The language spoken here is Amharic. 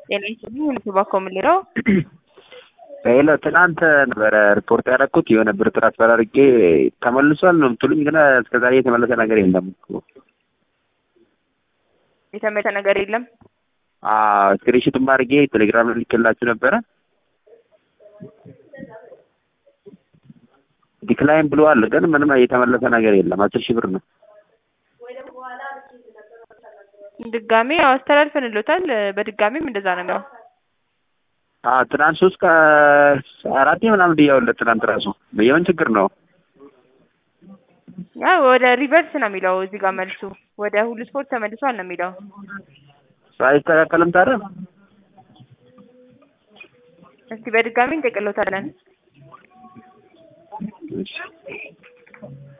ጤና ይስጥልኝ ሁሉ ከምልለው ሄሎ ትናንት ነበረ ሪፖርት ያደረኩት የሆነ ብር ትራንስፈር አድርጌ ተመልሷል ነው የምትሉኝ፣ ግን እስከዛሬ የተመለሰ ነገር የለም እኮ። የተመለሰ ነገር የለም። ስክሪንሾትም አድርጌ ቴሌግራም ልኬላችሁ ነበረ። ዲክላይን ብለዋል፣ ግን ምንም የተመለሰ ነገር የለም። አስር ሺህ ብር ነው። ድጋሜ ያው አስተላልፈንሎታል። በድጋሜም እንደዛ ነው የሚለው ትናንት ሶስት አራቴ ምናምን ብያውለት ትናንት ራሱ የምን ችግር ነው? ያ ወደ ሪቨርስ ነው የሚለው እዚህ ጋር መልሱ ወደ ሁሉ ስፖርት ተመልሷል ነው የሚለው። አይስተካከልም ታዲያ? እስቲ በድጋሚ እንጠቅሎታለን።